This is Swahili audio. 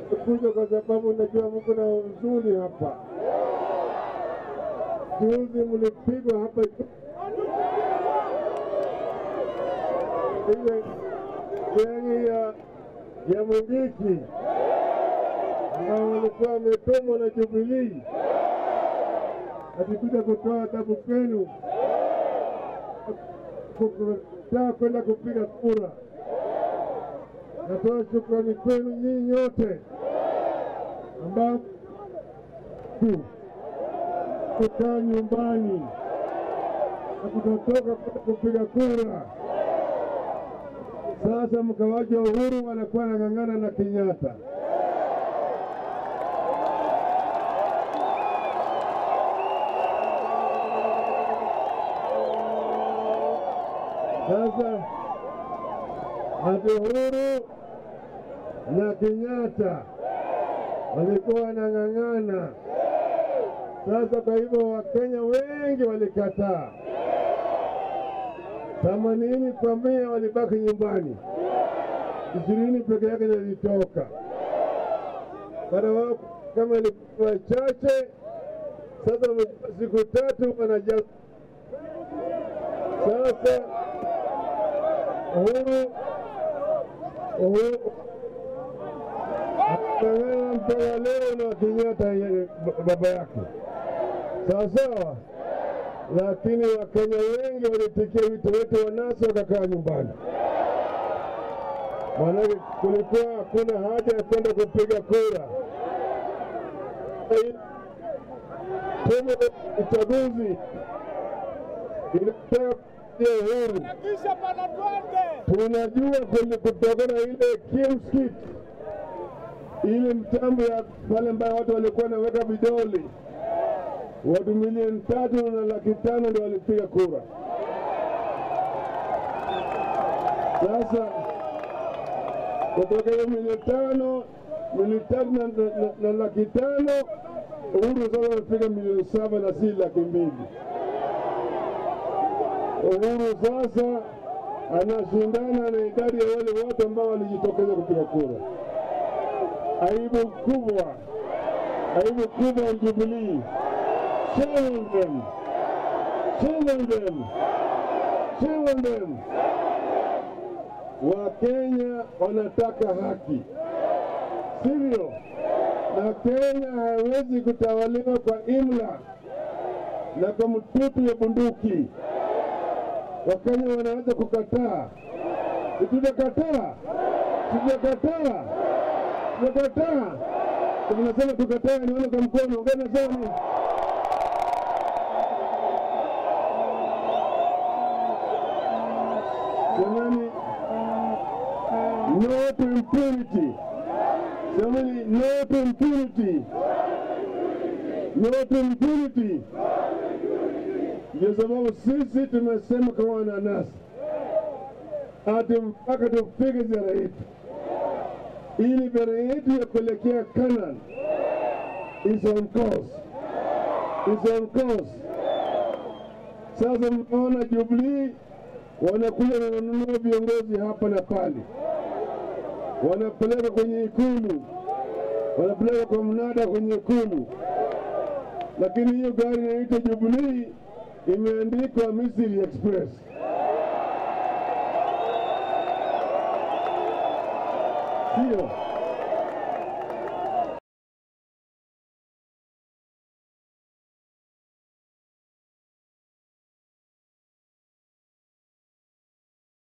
kuja kwa sababu najua mko na huzuni hapa. Juzi mlipigwa hapa ile geni ya ya Mungiki ambao walikuwa wametumwa na Jubilii akikuja kutoa adhabu kwenu kukataa kwenda kupiga kura. Natoa shukrani kwenu nyinyi nyote ambao ku- kukaa nyumbani na kutotoka kwenda kupiga kura. Sasa mkawaja Uhuru wanakuwa nang'ang'ana na Kenyatta. Sasa ati Uhuru na Kenyatta walikuwa wanang'ang'ana. Sasa kwa hivyo Wakenya wengi walikataa, themanini kwa mia walibaki nyumbani, ishirini peke yake ndio ilitoka. Baada wao kama ilikuwa chache, sasa wamechukua siku tatu wanaja sasa Uhuru Uhuru anang'ang'ana mpaka leo na Kenyatta ye- ba- baba yake, sawa sawa. Lakini Wakenya wengi walitikia wito wetu wa NASA wakakaa nyumbani, maanake kulikuwa hakuna haja ya kwenda kupiga kura. Tume ya uchaguzi inataka kupigia Uhuru Kisha pana twende. tunajua kwenye kutokana na ile kimskit ile mtambo ya pale ambayo watu walikuwa wanaweka vidole, watu milioni tatu na laki tano ndio walipiga kura. Sasa kutoka hiyo milioni tano milioni tatu na, na, na, na laki tano Uhuru sasa wamepiga milioni saba na si laki mbili. Uhuru sasa anashindana na idadi ya wale wote ambao walijitokeza kupiga kura. Aibu kubwa, aibu kubwa ya Jubilee. Shame on them, shame on them, shame on them. Wakenya wanataka haki, sivyo? Na Kenya haiwezi kutawaliwa kwa imla na kwa mtutu ya bunduki. Wakenya wanaweza kukataa. Tutakataa, tutakataa, tutakataa. Tunasema tukataa, nione kwa mkono. Ungana nasema nini? Jamani, no to impunity. Jamani, no to impunity. No to impunity. Ndio sababu sisi tumesema kama wananasi ati mpaka tupige ziara yetu, ili ziara yetu ya kuelekea Canaan is on course, is on course. Sasa mnaona Jubilee wanakuja na wanunua viongozi hapa na pale, wanapeleka kwenye Ikulu, wanapeleka kwa mnada kwenye Ikulu, lakini hiyo gari inaitwa Jubilee imeandikwa Misri Express. Sio